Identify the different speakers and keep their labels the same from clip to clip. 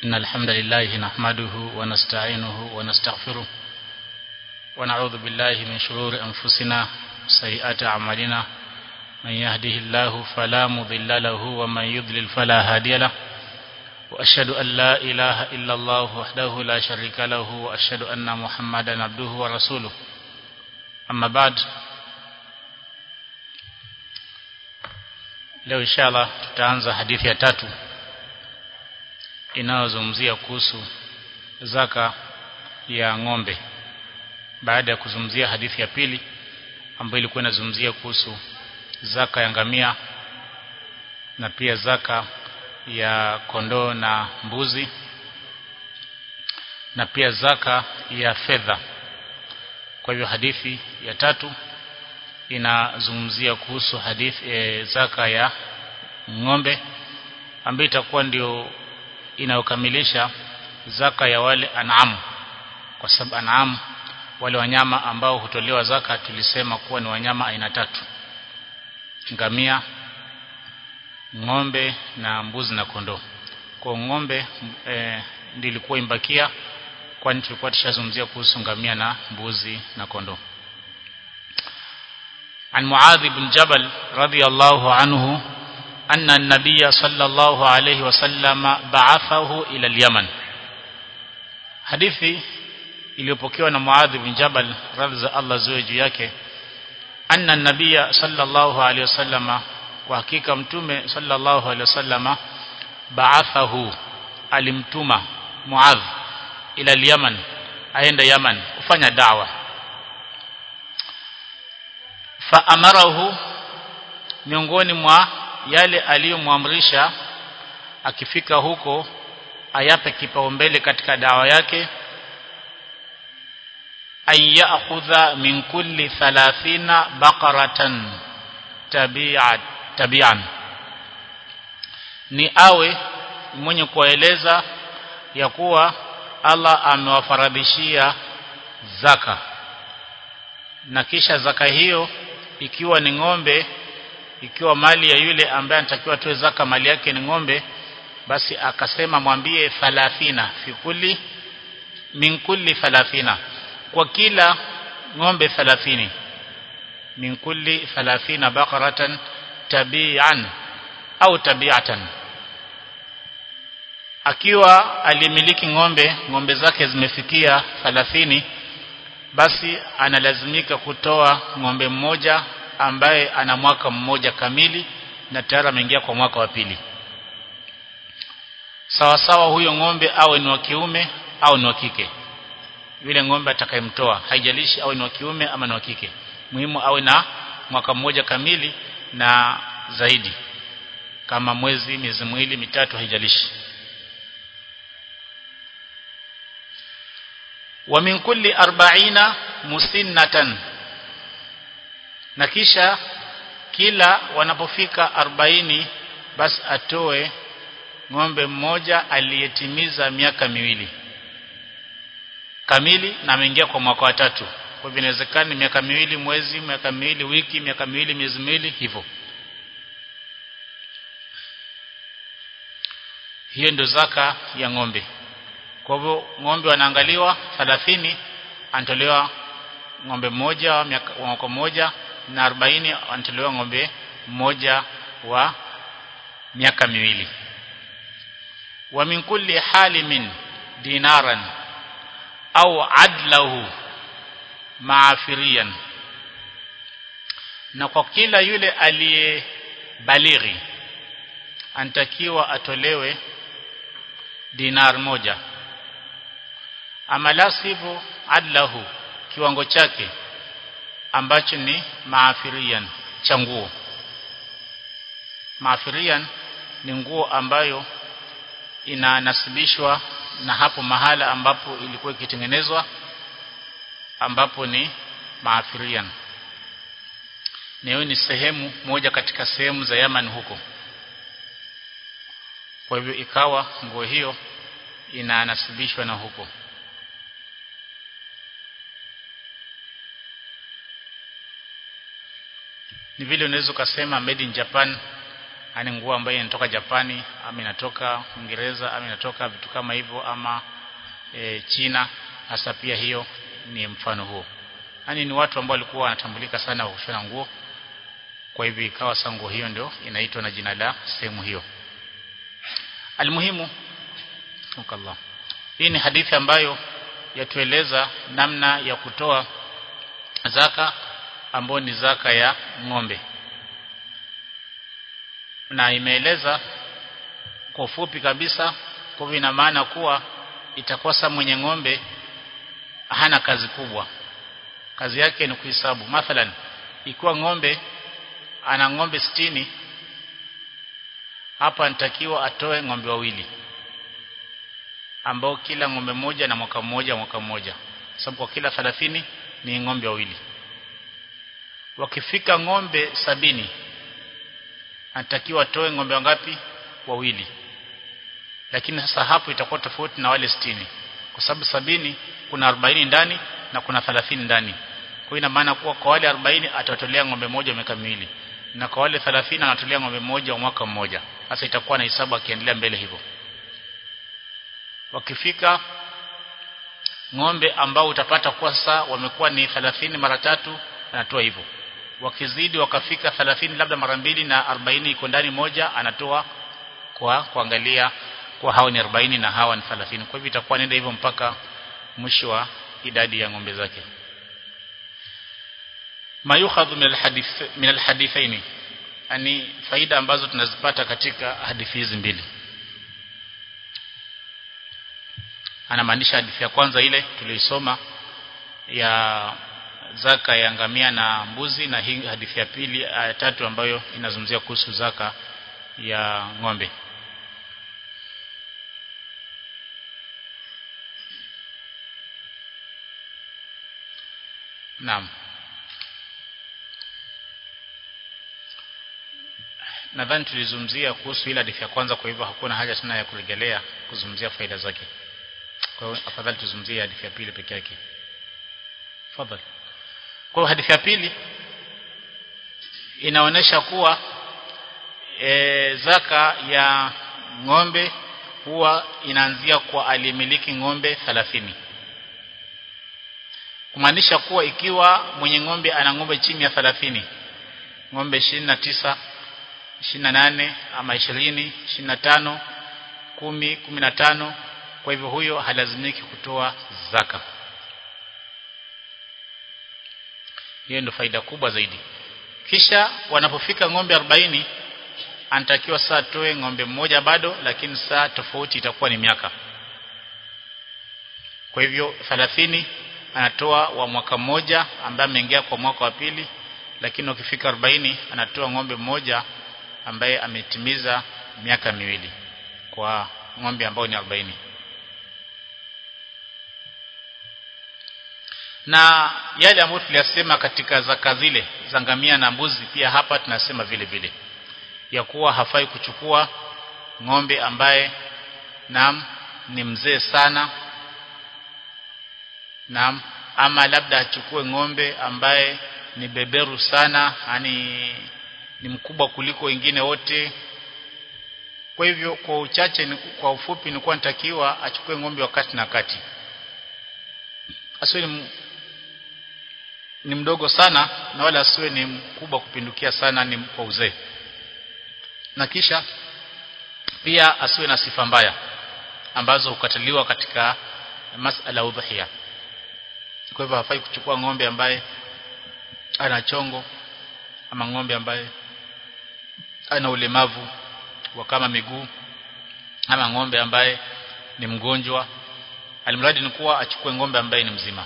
Speaker 1: إن الحمد لله نحمده ونستعينه ونستغفره ونعوذ بالله من شرور أنفسنا سيئات أعمالنا من يهده الله فلا مضل له ومن يضلل فلا هادي له وأشهد أن لا إله إلا الله وحده لا شريك له وأشهد أن محمدا عبده ورسوله أما بعد leo inshallah tutaanza hadithi ya tatu inayozungumzia kuhusu zaka ya ng'ombe baada ya kuzungumzia hadithi ya pili ambayo ilikuwa inazungumzia kuhusu zaka ya ngamia na pia zaka ya kondoo na mbuzi na pia zaka ya fedha kwa hivyo hadithi ya tatu inazungumzia kuhusu hadithi e, zaka ya ng'ombe ambayo itakuwa ndio inayokamilisha zaka ya wale an'am kwa sababu an'am wale wanyama ambao hutolewa zaka tulisema kuwa ni wanyama aina tatu ngamia ng'ombe na mbuzi na kondoo kwa ng'ombe e, ndio ilikuwa imbakia kwani tulikuwa tushazungumzia kuhusu ngamia na mbuzi na kondoo عن معاذ بن جبل رضي الله عنه أن النبي صلى الله عليه وسلم بعثه إلى اليمن hadithi iliyopokewa na Muadh bin Jabal radhi za Allah ziwe juu yake anna nabiyya sallallahu alayhi wasallama kwa hakika mtume sallallahu alayhi wasallama ba'athahu alimtuma Muadh ila al-Yaman aenda Yaman kufanya da'wa fa amarahu miongoni mwa yale aliyomwamrisha akifika huko ayape kipaumbele katika dawa yake an ya'khudha min kulli 30 baqaratan tabi'at tabi'an ni awe mwenye kueleza ya kuwa Allah amewafaradhishia zaka na kisha zaka hiyo ikiwa ni ng'ombe ikiwa mali ya yule ambaye anatakiwa atoe zaka mali yake ni ng'ombe basi akasema mwambie 30 fi kulli min kulli 30 kwa kila ng'ombe 30 min kulli 30 baqaratan tabi'an au tabi'atan akiwa alimiliki ng'ombe ng'ombe zake zimefikia 30 basi analazimika kutoa ng'ombe mmoja ambaye ana mwaka mmoja kamili na tayari ameingia kwa mwaka wa pili sawa sawa huyo ng'ombe awe ni wa kiume au ni wa kike yule ng'ombe atakayemtoa haijalishi awe ni wa kiume ama ni wa kike muhimu awe na mwaka mmoja kamili na zaidi kama mwezi miezi miwili mitatu haijalishi wa min kulli arba'ina musinnatan na kisha kila wanapofika arobaini basi atoe ng'ombe mmoja aliyetimiza miaka miwili kamili na ameingia kwa mwaka wa tatu kwa hivyo inawezekana miaka miwili mwezi miaka miwili wiki miaka miwili miezi miwili hivyo hiyo ndio zaka ya ng'ombe kwa hivyo ng'ombe wanaangaliwa 30 anatolewa ng'ombe mmoja wa mwaka mmoja na 40 anatolewa ng'ombe mmoja wa miaka miwili wa min kulli halimin dinaran au adlahu maafirian na kwa kila yule aliyebalighi anatakiwa atolewe dinar moja ama la sivyo adlahu kiwango chake ambacho ni maafirian cha nguo maafirian ni nguo ambayo inanasibishwa na hapo mahala ambapo ilikuwa ikitengenezwa ambapo ni maafirian na hiyo ni sehemu moja katika sehemu za Yaman huko kwa hivyo ikawa nguo hiyo inanasibishwa na huko ni vile unaweza ukasema made in Japan yani nguo ambayo inatoka Japani ama inatoka Uingereza ama inatoka vitu kama hivyo ama e, China hasa pia hiyo ni mfano huo yani ni watu ambao walikuwa wanatambulika sana kwa kushona nguo kwa hivyo ikawa sango hiyo ndio inaitwa na jina la sehemu hiyo almuhimu ukallah hii ni hadithi ambayo yatueleza namna ya kutoa zaka ambayo ni zaka ya ng'ombe na imeeleza kwa ufupi kabisa kwa hivyo ina maana kuwa itakosa mwenye ng'ombe hana kazi kubwa kazi yake ni kuhesabu mathalan ikiwa ng'ombe ana ng'ombe sitini hapa nitakiwa atoe ng'ombe wawili ambao kila ng'ombe moja na mwaka mmoja mwaka mmoja sababu kwa kila 30 ni ng'ombe wawili wakifika ng'ombe sabini anatakiwa atoe ng'ombe wangapi wawili lakini sasa hapo itakuwa tofauti na wale sitini kwa sababu sabini kuna 40 ndani na kuna 30 ndani kwa ina maana kuwa kwa wale 40 atatolea ng'ombe moja miaka miwili na kwa wale 30 anatolea ng'ombe moja wa mwaka mmoja sasa itakuwa na hisabu akiendelea mbele hivyo wakifika ng'ombe ambao utapata kuwa sasa wamekuwa ni 30 mara tatu anatoa hivyo wakizidi wakafika 30 labda mara mbili na 40 iko ndani moja anatoa kwa kuangalia kwa hao ni 40 na hawa ni 30 kwa hivyo itakuwa nenda hivyo mpaka mwisho wa idadi ya ng'ombe zake mayukhadhu min alhadith min alhadithaini yani faida ambazo tunazipata katika hadithi hizi mbili anamaanisha hadithi ya kwanza ile tuliisoma ya zaka ya ngamia na mbuzi na hii hadithi ya pili ya tatu ambayo inazungumzia kuhusu zaka ya ng'ombe Naam nadhani tulizungumzia kuhusu ile hadithi ya kwanza kwa hivyo hakuna haja tena ya kurejelea kuzungumzia faida zake kwa hiyo afadhali tuzungumzie hadithi ya pili peke yake fadhali kwa hiyo hadithi ya pili inaonyesha kuwa e, zaka ya ng'ombe huwa inaanzia kwa aliyemiliki ng'ombe 30 kumaanisha kuwa ikiwa mwenye ng'ombe ana ng'ombe chini ya 30 ng'ombe 29 28 ama 20 25 10 15 kwa hivyo huyo halazimiki kutoa zaka hiyo ndio faida kubwa zaidi kisha wanapofika ng'ombe 40 anatakiwa saa toe ng'ombe mmoja bado lakini saa tofauti itakuwa ni miaka kwa hivyo 30 anatoa wa mwaka mmoja ambaye ameingia kwa mwaka wa pili lakini ukifika 40 anatoa ng'ombe mmoja ambaye ametimiza miaka miwili kwa ng'ombe ambao ni 40 na yale ambayo tuliyasema katika zaka zile za ngamia na mbuzi pia hapa tunasema vile vile ya kuwa hafai kuchukua ng'ombe ambaye naam ni mzee sana naam ama labda achukue ng'ombe ambaye ni beberu sana yani ni mkubwa kuliko wengine wote kwa hivyo kwa uchache kwa ufupi nilikuwa nitakiwa achukue ng'ombe wakati na kati asiwe ni, ni mdogo sana na wala asiwe ni mkubwa kupindukia sana ni kwa uzee na kisha pia asiwe na sifa mbaya ambazo hukataliwa katika masala udhiya kwa hivyo hafai kuchukua ng'ombe ambaye ana chongo ama ng'ombe ambaye ana ulemavu wa kama miguu ama ng'ombe ambaye ni mgonjwa alimradi ni kuwa achukue ng'ombe ambaye ni mzima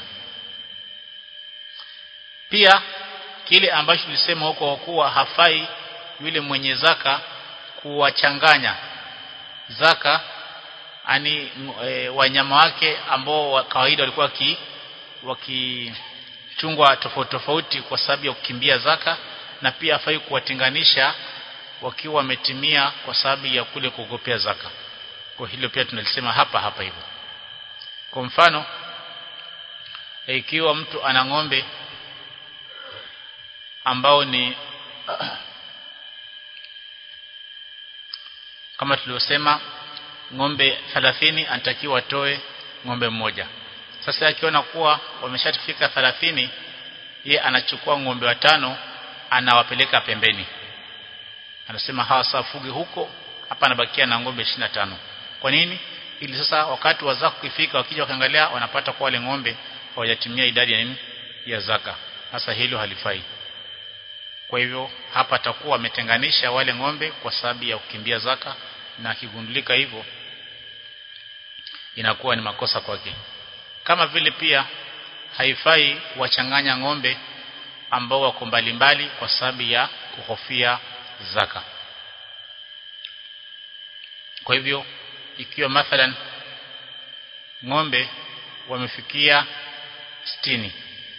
Speaker 1: pia kile ambacho tulisema huko kuwa hafai yule mwenye zaka kuwachanganya zaka ani e, wanyama wake ambao wa kawaida walikuwa waki wakichungwa tofauti tofauti kwa sababu ya kukimbia zaka na pia hafai kuwatenganisha wakiwa wametimia kwa sababu ya kule kuogopea zaka kwa hilo pia tunalisema hapa hapa hivyo kwa mfano ikiwa mtu ana ng'ombe ambao ni kama tuliosema ng'ombe 30 anatakiwa atoe ng'ombe mmoja sasa akiona kuwa wameshafika 30 ye anachukua ng'ombe watano anawapeleka pembeni anasema hawa safuge huko hapa anabakia na ng'ombe 25 kwa nini ili sasa wakati wa zaka ukifika wakija wakaangalia wanapata kwa wale ng'ombe hawajatimia idadi ya nini ya zaka sasa hilo halifai kwa hivyo hapa atakuwa ametenganisha wale ng'ombe kwa sababu ya kukimbia zaka na akigundulika hivyo inakuwa ni makosa kwake kama vile pia haifai kuwachanganya ng'ombe ambao wako mbalimbali kwa sababu ya kuhofia zaka kwa hivyo ikiwa mathalan ng'ombe wamefikia sitini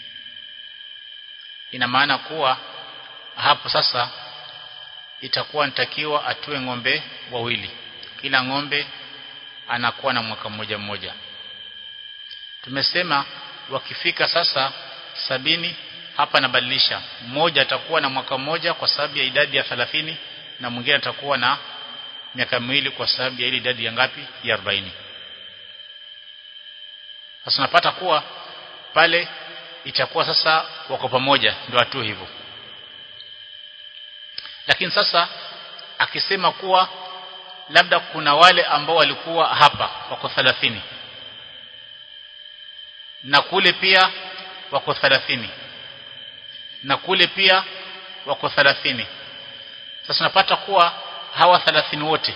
Speaker 1: ina maana kuwa hapo sasa itakuwa nitakiwa atue ng'ombe wawili kila ng'ombe anakuwa na mwaka mmoja mmoja tumesema wakifika sasa sabini hapa nabadilisha mmoja atakuwa na mwaka mmoja kwa sababu ya idadi ya 30 na mwingine atakuwa na miaka miwili kwa sababu ya ile idadi ya ngapi ya 40 sasa unapata kuwa pale itakuwa sasa wako pamoja ndio watu hivyo lakini sasa akisema kuwa labda kuna wale ambao walikuwa hapa wako 30 na kule pia wako 30 na kule pia wako 30 sasa unapata kuwa hawa 30 wote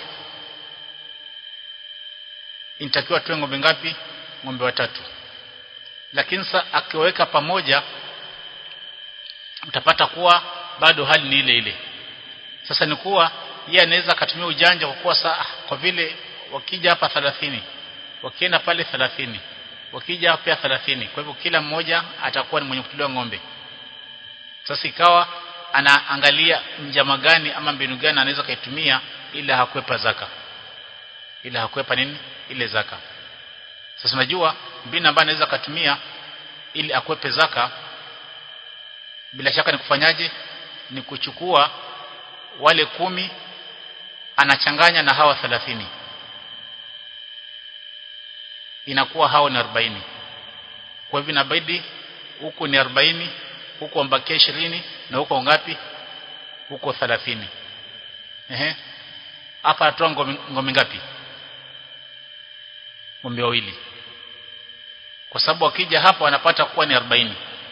Speaker 1: inatakiwa tuwe ng'ombe ngapi ng'ombe watatu lakini sasa akiweka pamoja utapata kuwa bado hali ni ile ile sasa ni kuwa yeye anaweza akatumia ujanja kwa kuwa saa kwa vile wakija hapa 30 wakienda pale 30 wakija pia 30 kwa hivyo kila mmoja atakuwa ni mwenye kutuliwa ng'ombe sasa ikawa anaangalia njama gani ama mbinu gani anaweza kaitumia ili hakwepa zaka ili hakwepa nini ile zaka sasa unajua mbinu ambayo anaweza katumia ili akwepe zaka bila shaka ni kufanyaje ni kuchukua wale kumi anachanganya na hawa 30 inakuwa hao ni 40 kwa hivyo inabidi huku ni 40 huku ambakia 20 na huko ngapi huko 30 ehe hapa atoa ngome, ngome ngapi ngombe wawili kwa sababu akija hapa wanapata kuwa ni 40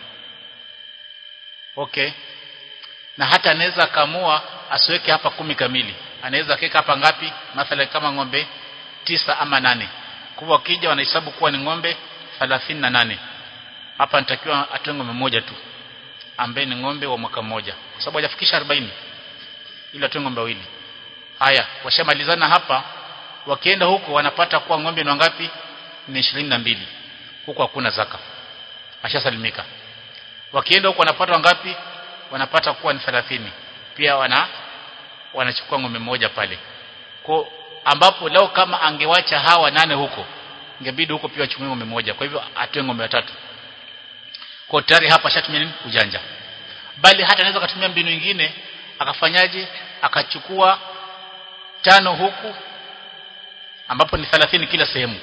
Speaker 1: okay na hata anaweza kamua asiweke hapa kumi kamili anaweza keka hapa ngapi mathalan kama ng'ombe tisa ama nane kwa wakija wanahesabu kuwa ni ng'ombe 38 hapa nitakiwa atoe ng'ombe moja tu ambaye ni ng'ombe wa mwaka mmoja kwa sababu hajafikisha 40 ili atoe ng'ombe wawili haya washamalizana hapa wakienda huko wanapata kuwa ng'ombe ni ngapi ni 22 huko hakuna zaka ashasalimika wakienda huko wanapata ngapi wanapata kuwa ni 30 pia wana wanachukua ng'ombe mmoja pale kwa ambapo leo kama angewacha hawa nane huko ingebidi huko pia achukue ng'ombe mmoja kwa hivyo atoe ng'ombe watatu kwa tayari hapa ashatumia nini ujanja bali hata anaweza kutumia mbinu nyingine akafanyaje akachukua tano huku ambapo ni 30 kila sehemu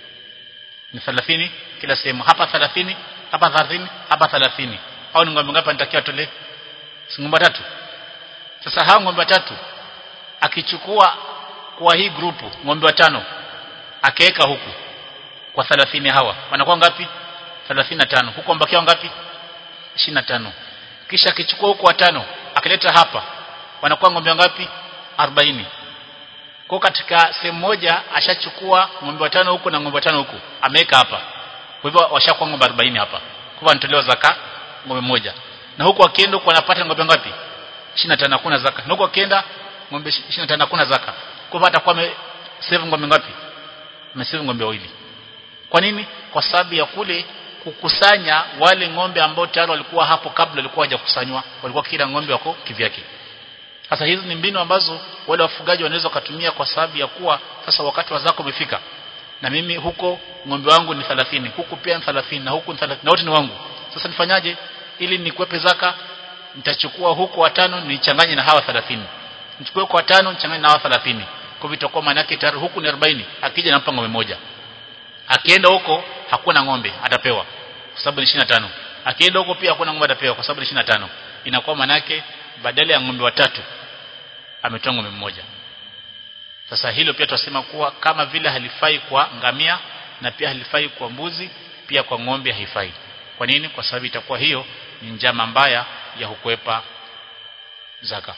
Speaker 1: ni 30 kila sehemu hapa 30 hapa 30 hapa 30 au ni ng'ombe ngapi anatakiwa tolee si ng'ombe tatu sasa hao ng'ombe watatu akichukua kwa hii grupu ng'ombe watano akaweka huku kwa 30 hawa wanakuwa ngapi 35 huko mbakia ngapi 25 kisha akichukua huko watano akileta hapa wanakuwa ng'ombe ngapi 40 kwa katika sehemu moja ashachukua ng'ombe watano huku na ng'ombe watano huku ameweka hapa kwa hivyo washakuwa ng'ombe 40 hapa kwa anatolewa zaka ng'ombe moja na huko akienda huko anapata ng'ombe ngapi 25 hakuna zaka na huko akienda ng'ombe 25 hakuna zaka kwa hivyo atakuwa amesave ng'ombe ngapi amesave ng'ombe wawili kwa nini kwa sababu ya kule kukusanya wale ng'ombe ambao tayari walikuwa hapo kabla walikuwa hawajakusanywa walikuwa kila ng'ombe wako kivyake sasa hizi ni mbinu ambazo wale wafugaji wanaweza kutumia kwa sababu ya kuwa sasa wakati wa zako umefika na mimi huko ng'ombe wangu ni 30 huku pia ni 30 na huku ni 30 na wote ni wangu sasa nifanyaje ili nikwepe zaka nitachukua huko watano nichanganye na hawa 30 nichukue kwa watano nichanganye na hawa 30 kwa hivyo itakuwa maana yake tayari huku ni 40 akija nampa ng'ombe moja akienda huko hakuna ng'ombe atapewa kwa sababu ni 25 akienda huko pia hakuna ng'ombe atapewa kwa sababu ni 25 inakuwa maana yake badala ya ng'ombe watatu ametoa ng'ombe mmoja sasa hilo pia tunasema kuwa kama vile halifai kwa ngamia na pia halifai kwa mbuzi pia kwa ng'ombe haifai kwa nini kwa sababu itakuwa hiyo ni njama mbaya ya kukwepa zaka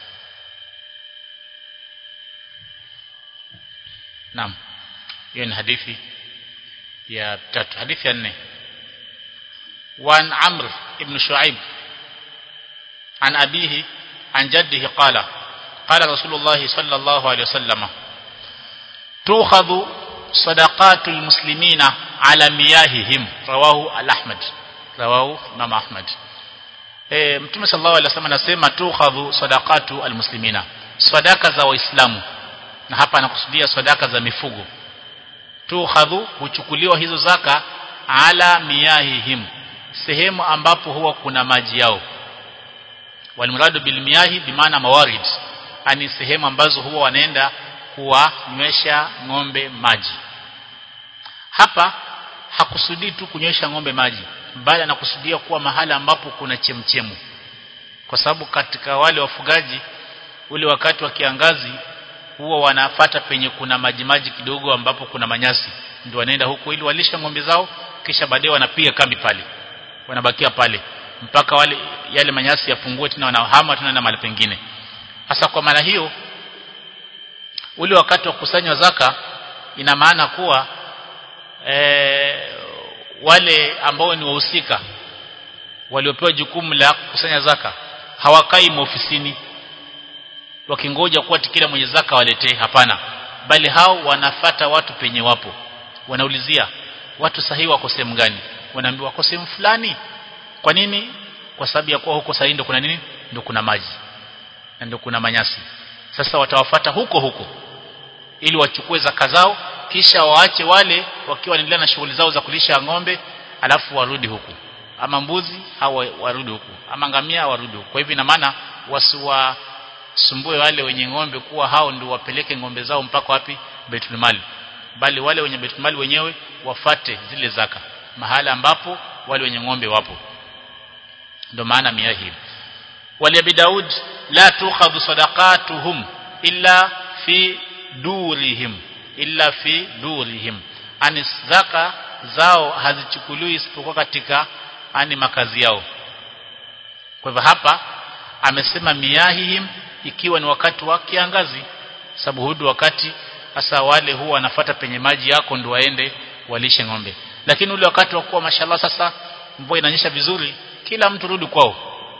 Speaker 1: Naam hiyo ni hadithi ya tatu hadithi ya nne وعن عمرو بن شعيب عن أبيه عن جده قال قال رسول الله صلى الله عليه وسلم تؤخذ صدقات المسلمين على مياههم رواه الأحمد رواه إمام أحمد e, mtume sallallahu alaihi wasallam anasema tukhadhu sadaqatu almuslimina sadaka za waislamu na hapa anakusudia sadaka za mifugo tukhadhu huchukuliwa hizo zaka ala miyahihim sehemu ambapo huwa kuna maji yao walmuradu bil miyahi bimaana mawarid ani sehemu ambazo huwa wanaenda kuwanywesha ng'ombe maji hapa hakusudii tu kunywesha ng'ombe maji bali anakusudia kuwa mahala ambapo kuna chemchemu kwa sababu katika wale wafugaji ule wakati wa kiangazi huwa wanafata penye kuna maji maji kidogo ambapo kuna manyasi ndio wanaenda huko ili walisha ng'ombe zao kisha baadaye wanapiga kambi pale wanabakia pale mpaka wale yale manyasi yapungue tena wanahama tena na mahali pengine hasa kwa maana hiyo ule wakati wa kusanywa zaka ina maana kuwa e, wale ambao ni wahusika waliopewa jukumu la kukusanya zaka hawakai maofisini wakingoja kuwa kila mwenye zaka waletee hapana bali hao wanafata watu penye wapo wanaulizia watu sahihi wako sehemu gani wanaambiwa wako sehemu fulani kwa nini kwa sababu ya kuwa huko sahihi ndo kuna nini ndo kuna maji na ndo kuna manyasi sasa watawafata huko huko ili wachukue zaka zao kisha waache wale wakiwa wanaendelea na shughuli zao za kulisha ng'ombe alafu warudi huku ama mbuzi au warudi huku ama ngamia warudi huku kwa hivyo ina maana wasiwasumbue wale wenye ng'ombe kuwa hao ndio wapeleke ng'ombe zao mpaka wapi Baitul Mali bali wale wenye Baitul Mali wenyewe wafate zile zaka mahala ambapo wale wenye ng'ombe wapo ndio maana mia hii wali abi Daud la tukhadhu sadaqatuhum illa fi durihim illa fi durihim ani zaka zao hazichukuliwi isipokuwa katika ani makazi yao kwa hivyo hapa amesema miyahihim ikiwa ni wakati wa kiangazi sababu hudu wakati hasa wale huwa wanafata penye maji yako ndio waende walishe ng'ombe lakini ule wakati wa kuwa mashallah sasa mvua inanyesha vizuri kila mtu rudi kwao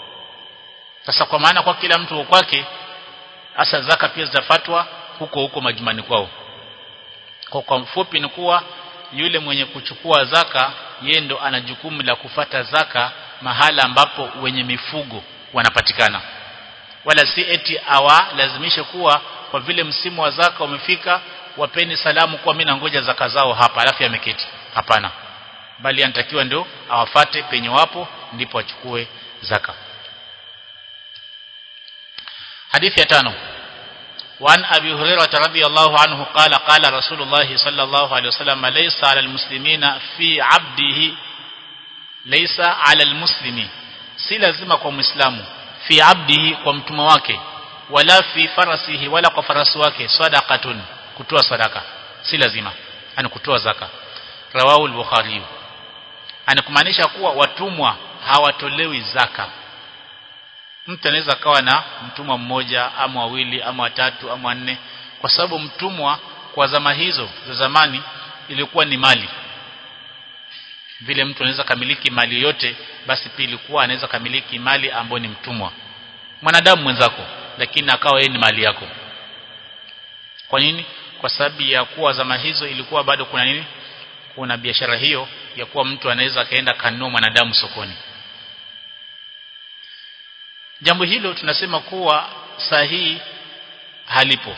Speaker 1: sasa kwa maana kwa kila mtu kwake hasa zaka pia zitafatwa huko huko majumani kwao kwa kwa mfupi ni kuwa yule mwenye kuchukua zaka yeye ndo ana jukumu la kufata zaka mahala ambapo wenye mifugo wanapatikana wala si eti awa lazimishe kuwa kwa vile msimu wa zaka umefika wapeni salamu kwa mimi nangoja zaka zao hapa alafu yameketi hapana bali anatakiwa ndio awafate penye wapo ndipo achukue zaka hadithi ya tano وعن أبي هريرة رضي الله عنه قال قال رسول الله صلى الله عليه وسلم ليس على المسلمين في عبده ليس على المسلم si lazima kwa muislamu fi abdihi kwa mtumwa wake wala fi farasihi wala kwa farasi wake sadaqatun kutoa sadaka si lazima ani kutoa zaka rawahu al-bukhari anakumaanisha kuwa watumwa hawatolewi zaka mtu anaweza kawa na mtumwa mmoja ama wawili ama watatu ama wanne kwa sababu mtumwa kwa zama hizo za zamani ilikuwa ni mali vile mtu anaweza kamiliki mali yote basi pia ilikuwa anaweza kamiliki mali ambayo ni mtumwa mwanadamu mwenzako lakini akawa yeye ni mali yako kwa nini kwa sababu ya kuwa zama hizo ilikuwa bado kuna nini kuna biashara hiyo ya kuwa mtu anaweza akaenda kanunua mwanadamu sokoni jambo hilo tunasema kuwa sahihi halipo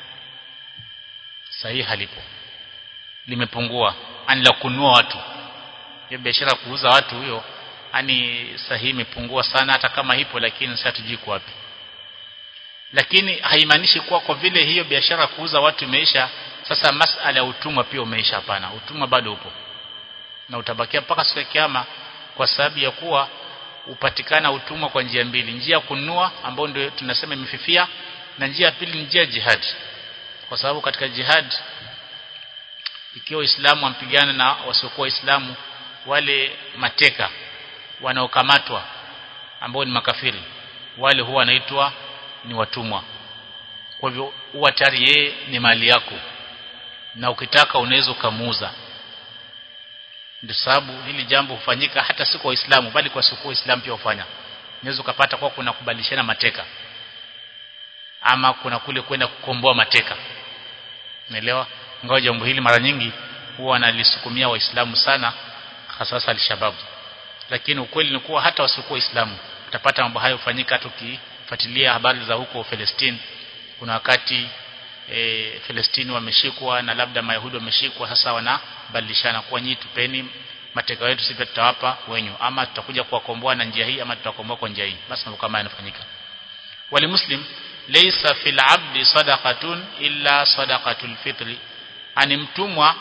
Speaker 1: sahihi halipo limepungua ani la kununua watu hiyo biashara kuuza watu huyo ani sahihi imepungua sana hata kama ipo lakini sasa tujui wapi lakini haimaanishi kuwa kwa vile hiyo biashara kuuza watu imeisha sasa masala ya utumwa pia umeisha hapana utumwa bado upo na utabakia mpaka siku ya kiyama kwa sababu ya kuwa upatikana utumwa kwa njia mbili njia ya kununua ambayo ndio tunasema imefifia na njia ya pili njia ya jihad kwa sababu katika jihad ikiwa Uislamu ampigana na wasiokuwa Waislamu wale mateka wanaokamatwa ambao ni makafiri wale huwa wanaitwa ni watumwa kwa hivyo huwa tayari yeye ni mali yako na ukitaka unaweza ukamuuza ndio sababu hili jambo hufanyika hata si kwa Waislamu bali kwa sio Waislamu pia hufanya unaweza ukapata kwa kuna kubadilishana mateka ama kuna kule kwenda kukomboa mateka unaelewa ingawa jambo hili mara nyingi huwa analisukumia waislamu sana hasa al-shabab lakini ukweli ni kuwa hata wasiokuwa waislamu utapata mambo hayo hufanyika hata ukifuatilia habari za huko Palestine kuna wakati e, Palestine wameshikwa na labda mayahudi wameshikwa sasa wanabadilishana kwa nyinyi tupeni mateka wetu sisi tutawapa wenyu ama tutakuja kuwakomboa na njia hii ama tutakomboa kwa njia hii basi mambo kama yanafanyika wali muslim laysa fil abdi sadaqatun illa sadaqatul fitri ani mtumwa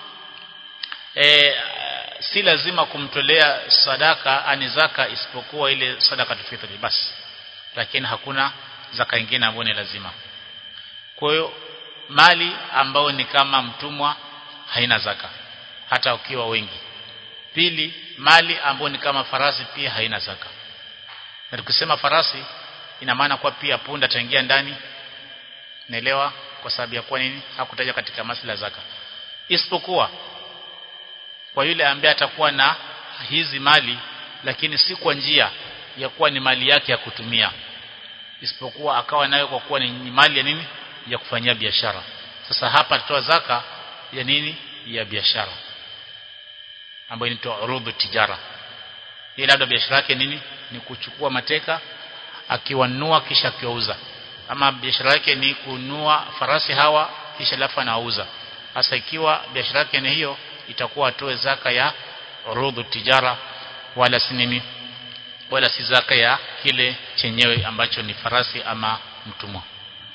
Speaker 1: e, si lazima kumtolea sadaka ani zaka isipokuwa ile sadaqatul fitri basi lakini hakuna zaka nyingine ambayo ni lazima kwa hiyo mali ambayo ni kama mtumwa haina zaka hata ukiwa wengi pili mali ambayo ni kama farasi pia haina zaka na tukisema farasi ina maana kwa pia punda taingia ndani naelewa kwa sababu ya kuwa nini hakutaja katika masala zaka isipokuwa kwa yule ambaye atakuwa na hizi mali lakini si kwa njia ya kuwa ni mali yake ya kutumia isipokuwa akawa nayo kwa kuwa ni mali ya nini ya kufanyia biashara sasa hapa tutoa zaka ya nini ya biashara ambayo inaitwa urudhu tijara ile labda biashara yake nini ni kuchukua mateka akiwanunua kisha akiwauza ama biashara yake ni kununua farasi hawa kisha lafu anauza hasa ikiwa biashara yake ni hiyo itakuwa atoe zaka ya urudhu tijara wala si nini wala si zaka ya kile chenyewe ambacho ni farasi ama mtumwa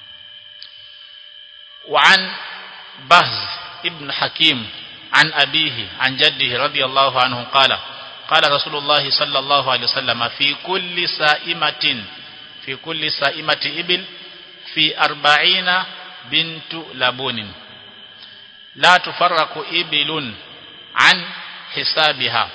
Speaker 1: وعن بهز ابن حكيم عن أبيه عن جده رضي الله عنه قال قال رسول الله صلى الله عليه وسلم في كل سائمة في كل سائمة إبل في أربعين بنت لبون لا تفرق إبل عن حسابها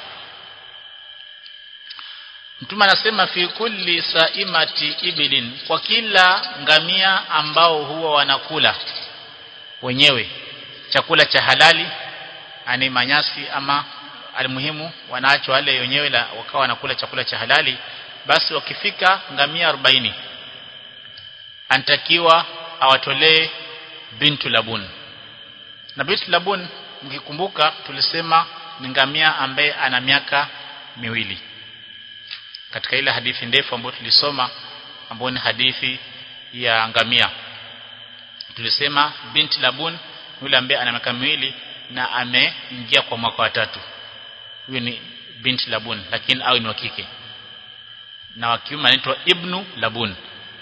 Speaker 1: Mtume anasema fi kulli saimati ibilin kwa kila ngamia ambao huwa wanakula wenyewe chakula cha halali ani manyasi ama almuhimu wanaacho wale wenyewe la wakawa wanakula chakula cha halali basi wakifika ngamia 40 antakiwa awatolee bintu labun na bintu labun mkikumbuka tulisema ni ngamia ambaye ana miaka miwili katika ile hadithi ndefu ambayo tulisoma ambayo ni hadithi ya ngamia tulisema binti labun yule ambaye ana miaka miwili na ameingia kwa mwaka wa tatu huyo ni binti labun lakini au ni wa kike na wa kiume anaitwa ibnu labun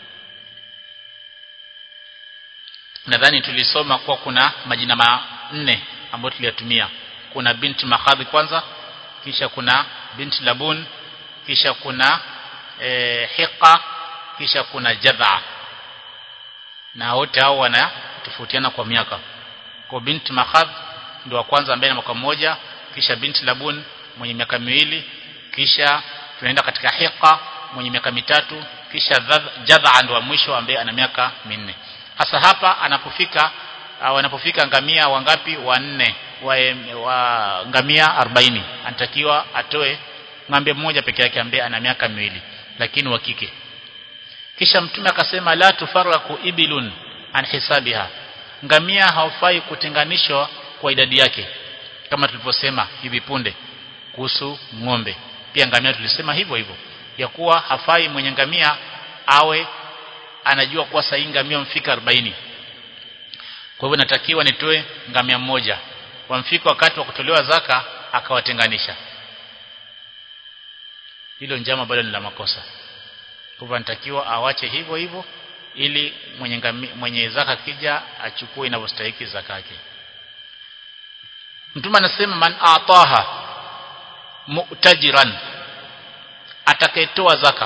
Speaker 1: nadhani tulisoma kwa kuna majina manne ambayo tuliyatumia kuna binti makhadhi kwanza kisha kuna binti labun kisha kuna e, hiqa kisha kuna jadha na wote hao wanatofautiana kwa miaka kwa binti makhadh ndio wa kwanza ambaye ana mwaka mmoja kisha binti labun mwenye miaka miwili kisha tunaenda katika hiqa mwenye miaka mitatu kisha jadha ndio wa mwisho ambaye ana miaka minne hasa hapa anapofika wanapofika ngamia wangapi wanne wa, wa ngamia 40 anatakiwa atoe ng'ombe mmoja peke yake ambaye ana miaka miwili lakini wa kike kisha mtume akasema la tufaraku ibilun an hisabiha ngamia haufai kutenganishwa kwa idadi yake kama tulivyosema hivi punde kuhusu ng'ombe pia ngamia tulisema hivyo hivyo ya kuwa hafai mwenye ngamia awe anajua kuwa sahi ngamia mfika 40 kwa hivyo natakiwa nitoe ngamia mmoja wamfika wakati wa kutolewa zaka akawatenganisha hilo njama bado ni la makosa kwa hivyo anatakiwa awache hivyo hivyo ili mwenye ngami, mwenye zaka kija achukue inavyostahili zaka yake mtume anasema man ataha mu'tajiran atakayetoa zaka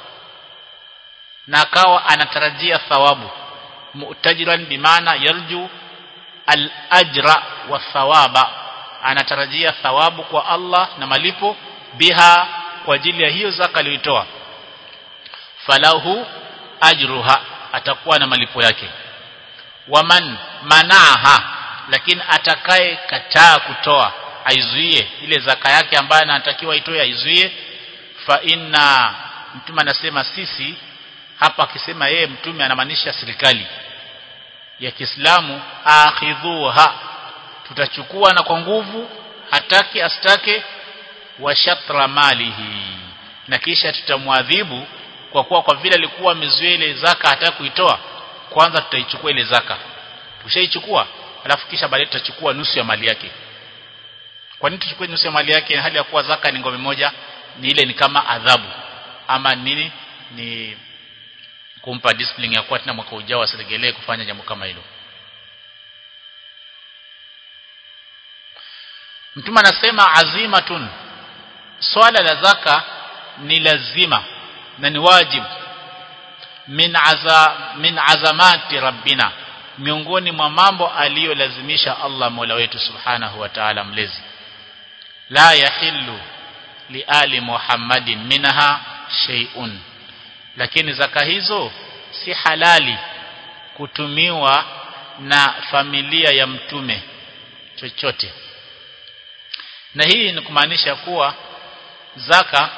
Speaker 1: na akawa anatarajia thawabu mu'tajiran bimaana yarju al-ajra wa thawaba anatarajia thawabu kwa Allah na malipo biha kwa ajili ya hiyo zaka aliyotoa falahu ajruha atakuwa na malipo yake waman manaha lakini atakaye kataa kutoa aizuie ile zaka yake ambayo anatakiwa itoe aizuie fa inna mtume anasema sisi hapa akisema yeye mtume anamaanisha serikali ya Kiislamu akhidhuha tutachukua na kwa nguvu hataki astake wa shatra malihi na kisha tutamwadhibu kwa kuwa kwa vile alikuwa amezuia ile zaka hataki kuitoa kwanza tutaichukua ile zaka tushaichukua alafu kisha baadaye tutachukua nusu ya mali yake kwa nini tuchukue nusu ya mali yake hali ya kuwa zaka ni ngome moja ni ile ni kama adhabu ama nini ni kumpa discipline ya kuwa tena mwaka ujao asiregelee kufanya jambo kama hilo Mtume anasema azimatun swala la zaka ni lazima na ni wajibu min aza min azamati rabbina miongoni mwa mambo aliyolazimisha Allah Mola wetu Subhanahu wa Ta'ala mlezi la yahillu li ali Muhammadin minha shay'un lakini zaka hizo si halali kutumiwa na familia ya mtume chochote na hii ni kumaanisha kuwa zaka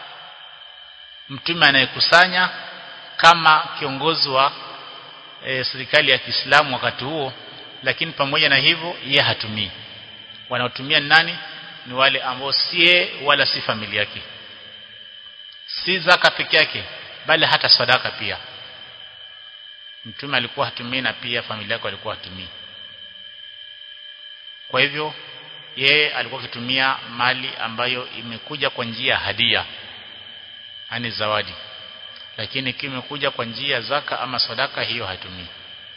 Speaker 1: mtume anayekusanya kama kiongozi wa e, serikali ya Kiislamu wakati huo lakini pamoja na hivyo yeye hatumii wanaotumia nani ni wale ambao sie wala si familia yake si zaka peke yake bali hata sadaka pia mtume alikuwa hatumii na pia familia yake alikuwa hatumii kwa hivyo yeye alikuwa akitumia mali ambayo imekuja kwa njia ya hadia yani zawadi lakini kimekuja kwa njia zaka ama sadaka hiyo hatumii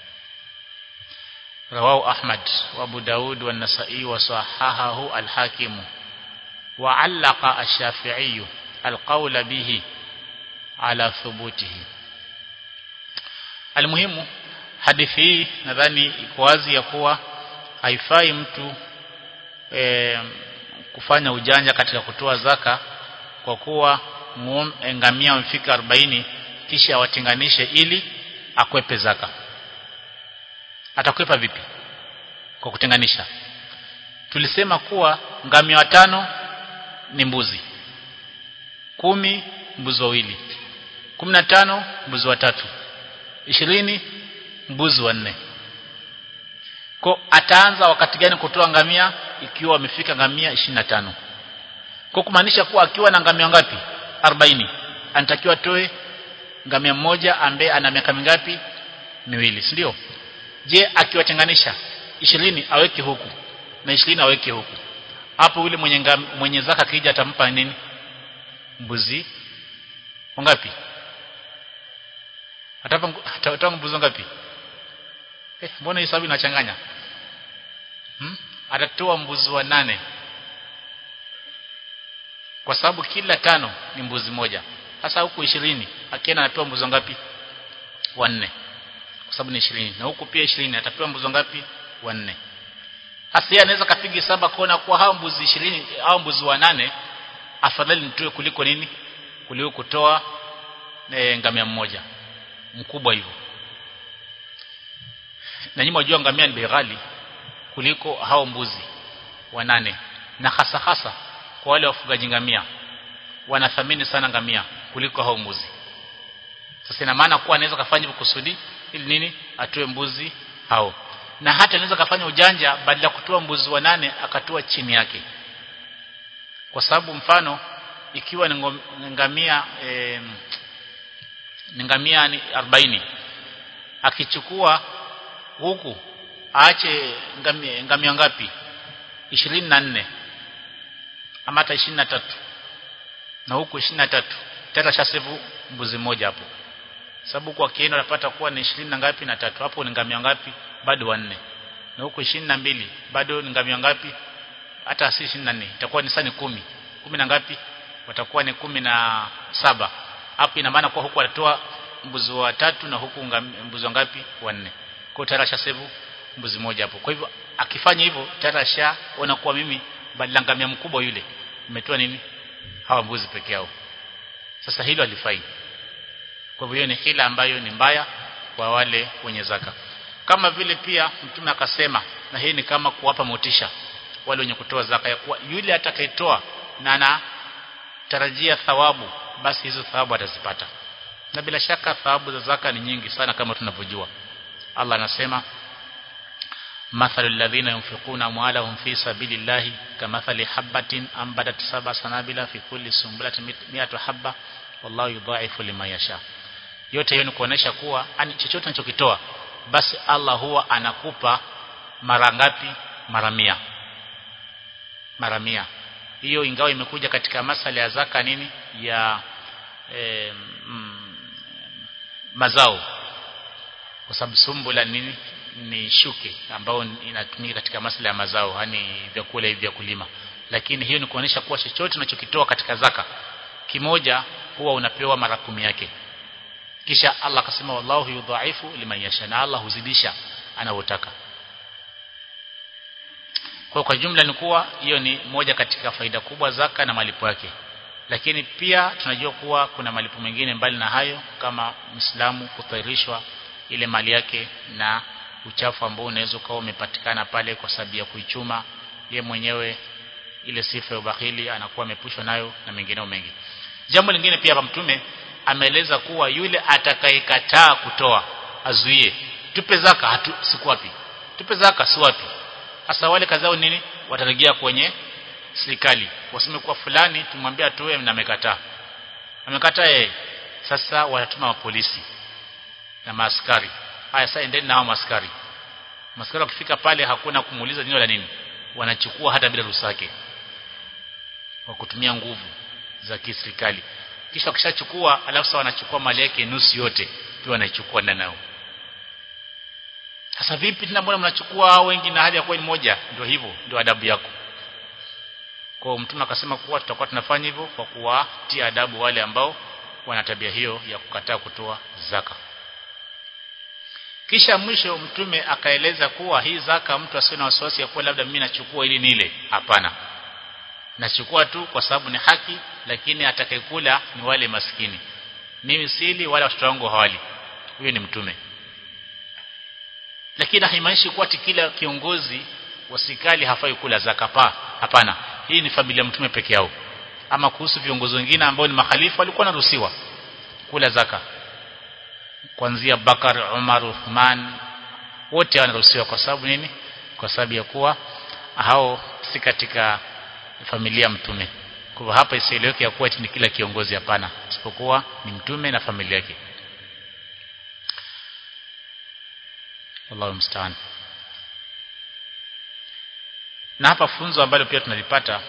Speaker 1: rawahu ahmad wa abu daud wa nasai wa sahahahu al-hakim wa allaqa ash-shafi'i al-qawl bihi ala thubutihi almuhimu hadithi hii nadhani iko wazi ya kuwa haifai mtu e, kufanya ujanja katika kutoa zaka kwa kuwa ngamia wamefika 40 kisha awatenganishe ili akwepe zaka atakwepa vipi kwa kutenganisha tulisema kuwa ngamia watano ni mbuzi kumi mbuzi wawili kumi na tano mbuzi watatu ishirini mbuzi wanne kwa ataanza wakati gani kutoa ngamia ikiwa amefika ngamia 25 kwa kumaanisha kuwa akiwa na ngamia ngapi 40 anatakiwa toe ngamia mmoja ambaye ana miaka mingapi miwili si ndio je akiwatenganisha 20 aweke huku na 20 aweke huku hapo yule mwenye ngam, mwenye zaka kija atampa nini mbuzi ngapi atapa atatoa mbuzi ngapi eh mbona hesabu inachanganya hmm? atatoa mbuzi wa nane kwa sababu kila tano ni mbuzi moja sasa huku ishirini akienda anatoa mbuzi ngapi wanne kwa sababu ni ishirini na huku pia ishirini atapewa mbuzi ngapi wanne hasa yeye anaweza kapiga saba kuona kuwa hao mbuzi ishirini au mbuzi wa nane afadhali nitoe kuliko nini kuliko kutoa e, ngamia mmoja mkubwa hivyo na nyinyi mjua ngamia ni bei ghali kuliko hao mbuzi wanane na hasa hasa kwa wale wafugaji ngamia wanathamini sana ngamia kuliko hao mbuzi sasa ina maana kuwa anaweza kufanya hivyo kusudi ili nini atoe mbuzi hao na hata anaweza kufanya ujanja badala ya kutoa mbuzi wa nane akatoa chini yake kwa sababu mfano ikiwa ni ngamia e, ni ngamia ni 40 akichukua huku aache ngamia, ngamia ngapi 24 ama hata 23 na huku 23 tata shasevu mbuzi mmoja hapo sababu kwa kienda unapata kuwa ni 20 na ngapi na tatu hapo ni ngamia ngapi bado wanne na huko 22 bado ni ngamia ngapi hata si 24 itakuwa ni sani kumi kumi na ngapi watakuwa ni kumi na saba hapo ina maana kwa huku watatoa mbuzi wa tatu na huku mbuzi wa ngapi wanne kwa tayari ashasevu mbuzi moja hapo kwa hivyo akifanya hivyo tayari ashaona kuwa mimi badala ngamia mkubwa yule nimetoa nini hawa mbuzi peke yao sasa hilo alifai kwa hivyo hiyo ni hila ambayo ni mbaya kwa wale wenye zaka kama vile pia mtume akasema na hii ni kama kuwapa motisha wale wenye kutoa zaka ya kuwa yule atakayetoa na anatarajia thawabu basi hizo thawabu atazipata na bila shaka thawabu za zaka ni nyingi sana kama tunavyojua Allah anasema mathalul ladhina yunfiquna amwalahum fi sabilillahi kamathali habatin ambatat sab'a sanabila fi kulli sumbulatin mi'atu habba wallahu yudha'ifu liman yasha yote hiyo ni kuonesha kuwa ani chochote unachokitoa basi Allah huwa anakupa mara ngapi mara mia mara mia hiyo ingawa imekuja katika masala ya zaka nini ya e, mm, mazao kwa sababu sumbula nini ni shuke ambao inatumika katika masala ya mazao yani vyakula hivi vya kulima lakini hiyo ni kuonesha kuwa chochote unachokitoa katika zaka kimoja huwa unapewa mara kumi yake kisha Allah akasema wallahu yudhaifu liman yasha na Allah huzidisha anavyotaka kwa kwa jumla ni kuwa hiyo ni moja katika faida kubwa zaka na malipo yake lakini pia tunajua kuwa kuna malipo mengine mbali na hayo kama Muislamu kutairishwa ile mali yake na uchafu ambao unaweza kuwa umepatikana pale kwa sababu ya kuichuma ye mwenyewe ile sifa ya ubakhili anakuwa amepushwa nayo na mengineo mengi jambo lingine pia hapa mtume ameeleza kuwa yule atakayekataa kutoa azuie tupe zaka hatu siku wapi tupe zaka si wapi hasa wale kazao nini watarejea kwenye serikali waseme kuwa fulani tumwambia atoe na amekataa amekataa yeye sasa wanatuma polisi na maaskari haya sasa endeni na hao maaskari maaskari wakifika pale hakuna kumuuliza nini la nini wanachukua hata bila ruhusa yake kwa kutumia nguvu za kiserikali kisha wakishachukua alafu sasa wanachukua mali yake nusu yote pia wanaichukua ndani nao sasa vipi tena mbona mnachukua hao wengi na hali ya kuwa ni moja ndio hivyo ndio adabu yako kwa mtume akasema kuwa tutakuwa tunafanya hivyo kwa kuwatia adabu wale ambao wana tabia hiyo ya kukataa kutoa zaka kisha mwisho mtume akaeleza kuwa hii zaka mtu asiwe na wasiwasi ya kuwa labda mimi nachukua ili nile hapana nachukua tu kwa sababu ni haki lakini atakayekula ni wale maskini mimi sili wala watoto wangu hawali huyo ni mtume lakini haimaanishi kuwa kila kiongozi wa serikali hafai kula zaka pa hapana hii ni familia mtume peke yao ama kuhusu viongozi wengine ambao ni mahalifu walikuwa wanaruhusiwa kula zaka kuanzia Bakar Umar Uthman wote wanaruhusiwa kwa sababu nini kwa sababu ya kuwa hao si katika familia mtume kwa hivyo hapa isieleweke ya kuwa ni kila kiongozi hapana isipokuwa ni mtume na familia yake Allahu mstaan na hapa funzo ambalo pia tunalipata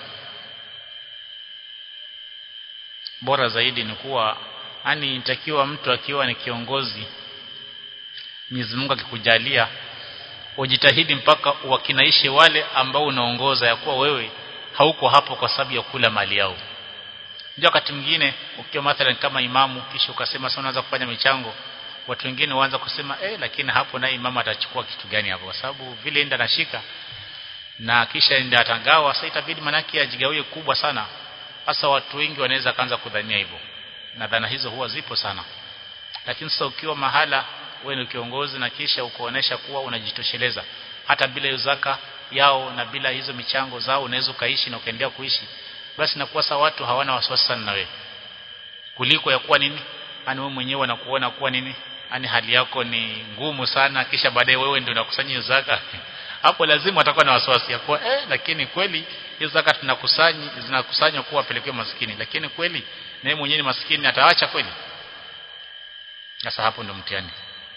Speaker 1: bora zaidi ni kuwa yani inatakiwa mtu akiwa ni kiongozi Mwenyezi Mungu akikujalia ujitahidi mpaka wakinaishe wale ambao unaongoza ya kuwa wewe hauko hapo kwa sababu ya kula mali yao ndio wakati mwingine ukiwa mathalan kama imamu kisha ukasema sasa unaanza kufanya michango watu wengine waanza kusema eh lakini hapo naye imamu atachukua kitu gani hapo kwa sababu vile enda nashika na kisha ndio atangawa sasa itabidi manaki ajigawie kubwa sana hasa watu wengi wanaweza kaanza kudhania hivyo na dhana hizo huwa zipo sana lakini sasa ukiwa mahala wewe ni kiongozi na kisha ukoonesha kuwa unajitosheleza hata bila hiyo zaka yao na bila hizo michango zao unaweza ukaishi na ukaendelea kuishi basi nakuwa sasa watu hawana wasiwasi sana na wewe kuliko ya kuwa nini ani wewe mwenyewe unakuona kuwa nini ani hali yako ni ngumu sana kisha baadaye wewe ndio unakusanya hiyo zaka hapo lazima atakuwa na wasiwasi ya kuwa eh lakini kweli hizo zaka tunakusanya zinakusanywa kuwa pelekwe maskini lakini kweli na mwenyewe ni maskini ataacha kweli sasa hapo ndo mtihani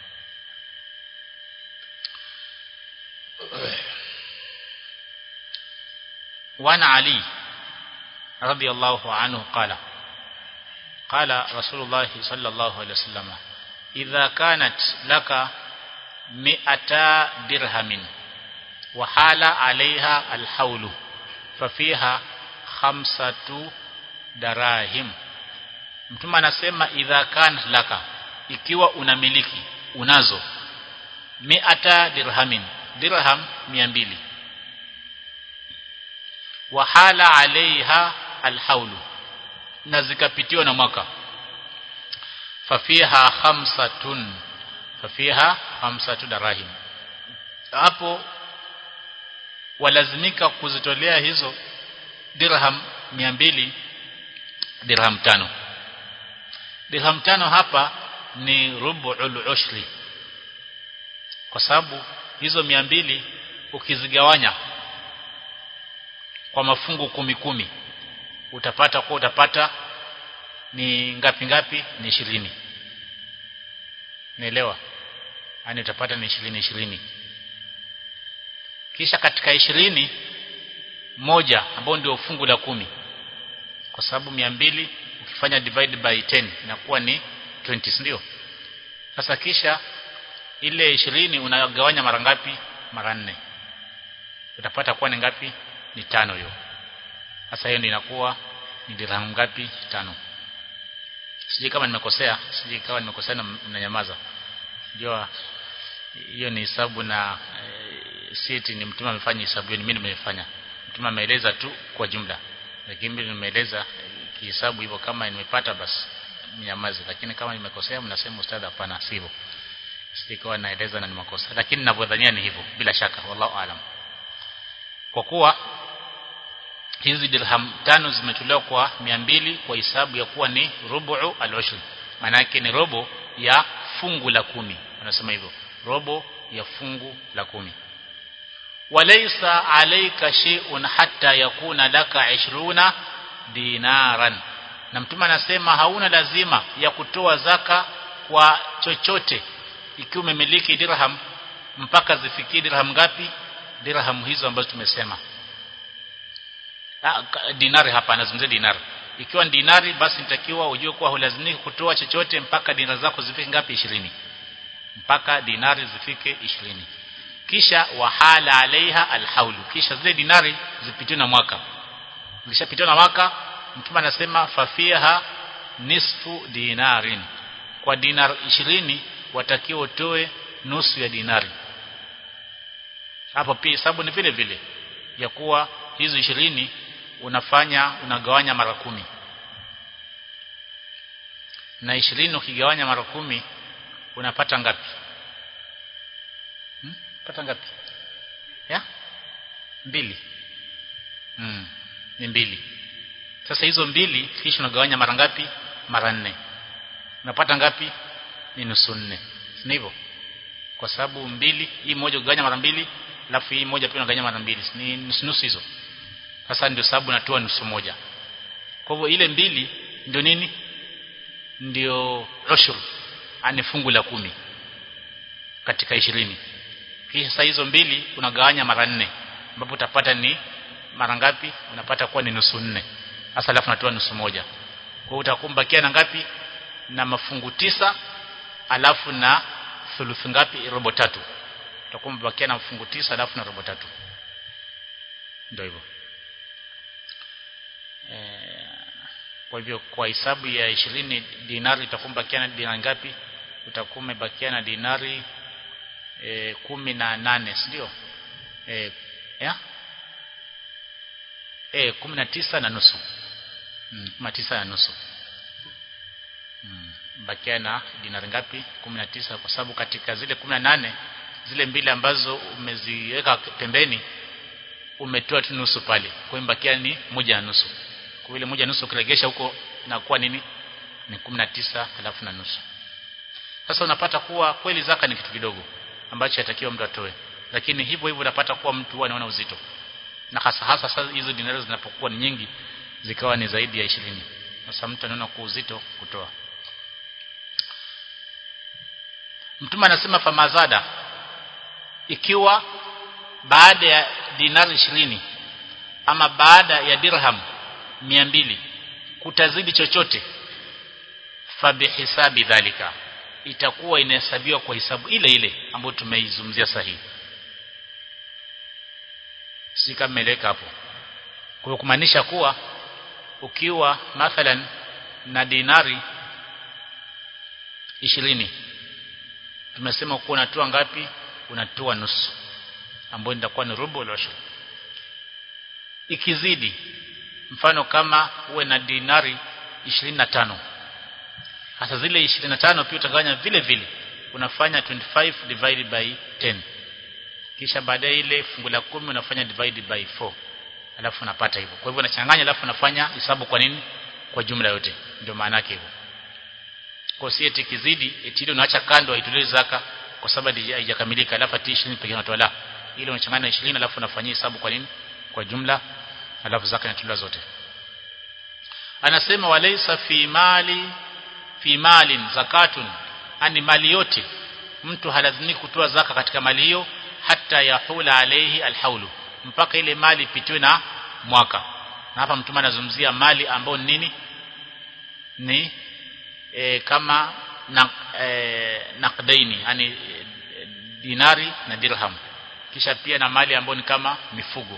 Speaker 1: وعن علي رضي الله عنه قال قال رسول الله صلى الله عليه وسلم idha kanat laka mi'ata dirhamin wa hala alaiha alhaulu fafiha khamsatu darahim mtume anasema idha kanat laka ikiwa unamiliki unazo mi'ata dirhamin dirham 200 wa hala alaiha alhaulu na zikapitiwa na mwaka fafiha khamsatun fafiha khamsatu darahim hapo walazimika kuzitolea hizo dirham 200 dirham tano dirham tano hapa ni rubu'ul ushri kwa sababu hizo 200 ukizigawanya kwa mafungu kumi kumi utapata kwa utapata ni ngapi ngapi ni ishirini naelewa yani utapata ni ishirini ishirini kisha katika ishirini moja ambao ndio fungu la kumi kwa sababu mia mbili ukifanya divide by 10 inakuwa ni 20 ndio sasa kisha ile ishirini unagawanya mara ngapi mara nne utapata kuwa ni ngapi ni tano hiyo sasa hiyo ndio inakuwa ni dirhamu ngapi tano sijui kama nimekosea sijui kama nimekosea na mnanyamaza jua hiyo ni hesabu na e, siti ni mtume amefanya hesabu hiyo mimi nimefanya mtume ameeleza tu kwa jumla lakini mimi nimeeleza e, kihesabu hivyo kama nimepata basi mnyamaze lakini kama nimekosea mnasema ustadha hapana sivyo sikawa naeleza na ni makosa lakini ninavyodhania ni hivyo bila shaka wallahu alam kwa kuwa hizi dirham tano zimetolewa kwa mbili kwa hisabu ya kuwa ni rubu'u al-ushr maana yake ni robo ya fungu la kumi wanasema hivyo robo ya fungu la kumi walaysa alayka shay'un hatta yakuna laka 20 dinaran na mtume anasema hauna lazima ya kutoa zaka kwa chochote ikiwa umemiliki dirham mpaka zifikie dirham ngapi dirham hizo ambazo tumesema dinari hapa anazungumzia dinari ikiwa ni dinari basi nitakiwa ujue kuwa hulazimiki kutoa chochote mpaka dinari zako zifike ngapi 20 mpaka dinari zifike 20 kisha wahala alaiha alhaulu kisha zile dinari zipitiwe na mwaka zikishapitiwa na mwaka mtume anasema fafiha nisfu dinarin kwa dinar 20 watakiwa utoe nusu ya dinari hapo pia hesabu ni vile vile ya kuwa hizo ishirini unafanya unagawanya mara kumi na ishirini ukigawanya mara kumi unapata ngapi hmm? pata ngapi ya mbili hmm. ni mbili sasa hizo mbili kisha unagawanya mara ngapi mara nne unapata ngapi ni nusu nne si hivyo kwa sababu mbili hii moja ugawanya mara mbili alafu hii moja pia unagawanya mara mbili ni nusu nusu hizo sasa ndio sababu natoa nusu moja kwa hivyo ile mbili ndio nini ndio ushur ani fungu la kumi katika ishirini kisha hizo mbili unagawanya mara nne ambapo utapata ni mara ngapi unapata kuwa ni nusu nne sasa alafu natoa nusu moja kwa hiyo utakumbakia na ngapi na mafungu tisa alafu na thuluthi ngapi robo tatu utakuwa umebakia na mafungu tisa alafu na robo tatu ndio hivyo e, kwa hivyo kwa hisabu ya ishirini dinari itakuwa umebakia na dinari ngapi utakuwa umebakia na dinari e, kumi na nane ndio e, ya e, kumi na tisa na nusu mm, kumi na tisa na nusu mm, bakia na dinari ngapi 19 kwa sababu katika zile 18 zile mbili ambazo umeziweka pembeni umetoa tu nusu pale kwa hiyo bakia ni moja na nusu kwa ile moja na nusu ukiregesha huko inakuwa nini ni 19 alafu na nusu sasa unapata kuwa kweli zaka ni kitu kidogo ambacho yatakiwa mtu atoe lakini hivyo hivyo unapata kuwa mtu huwa anaona uzito na hasa hasa sasa hizo dinari zinapokuwa ni nyingi zikawa ni zaidi ya 20 sasa mtu anaona kwa uzito kutoa Mtume anasema famazada ikiwa baada ya dinari ishirini ama baada ya dirham mbili kutazidi chochote fabihisabi dhalika itakuwa inahesabiwa kwa hisabu ile ile ambayo tumeizungumzia sahihi si kama meleka hapo kwa kumaanisha kuwa ukiwa mathalan na dinari ishirini tumesema kuwa unatoa ngapi unatoa nusu ambayo itakuwa ni rubu al ikizidi mfano kama uwe na dinari 25 hasa zile 25 pia utagawanya vile vile unafanya 25 divided by 10 kisha baadaye ile fungu la 10 unafanya divided by 4 alafu unapata hivyo kwa hivyo unachanganya alafu unafanya hesabu kwa nini kwa jumla yote ndio maana yake hivyo kwa si eti kizidi eti ile unaacha kando haitolewi zaka kwa sababu haijakamilika alafu ati 20 pekee unatoa la ile unachanganya 20 alafu unafanyia hesabu kwa nini kwa jumla alafu zaka inatolewa zote anasema walaysa fi mali fi malin zakatun ani mali yote mtu halazimiki kutoa zaka katika mali hiyo hata yahula alayhi alhaulu mpaka ile mali ipitiwe na mwaka na hapa mtume anazungumzia mali ambayo nini ni e, kama na, e, naqdaini yani e, dinari na dirham kisha pia na mali ambayo ni kama mifugo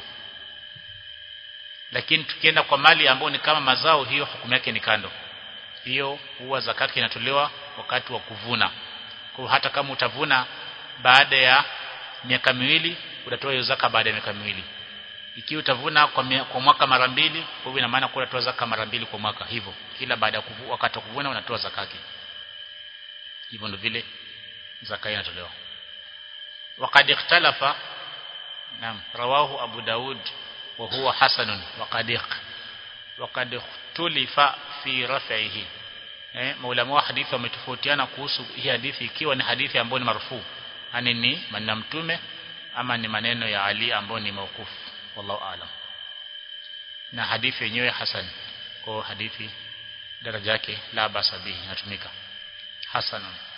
Speaker 1: lakini tukienda kwa mali ambayo ni kama mazao hiyo hukumu yake ni kando hiyo huwa zakati inatolewa wakati wa kuvuna kwa hata kama utavuna baada ya miaka miwili utatoa hiyo zaka baada ya miaka miwili ikiwa utavuna kwa, mia, kwa mwaka mara mbili kwa hivyo ina maana kwa unatoa zaka mara mbili kwa mwaka hivyo kila baada ya wakati wa kuvuna unatoa zakati hivyo ndio vile zaka inatolewa وقد اختلف نعم رواه أبو داود وهو حسن وقد وقد اختلف في رفعه eh maulama wa hadithi wametofautiana kuhusu hii hadithi ikiwa ni hadithi ambayo ni marfu yani ni maneno mtume ama ni maneno ya Ali ambayo ni maukufu wallahu aalam na hadithi yenyewe hasan kwa hadithi daraja yake la basabihi inatumika hasanun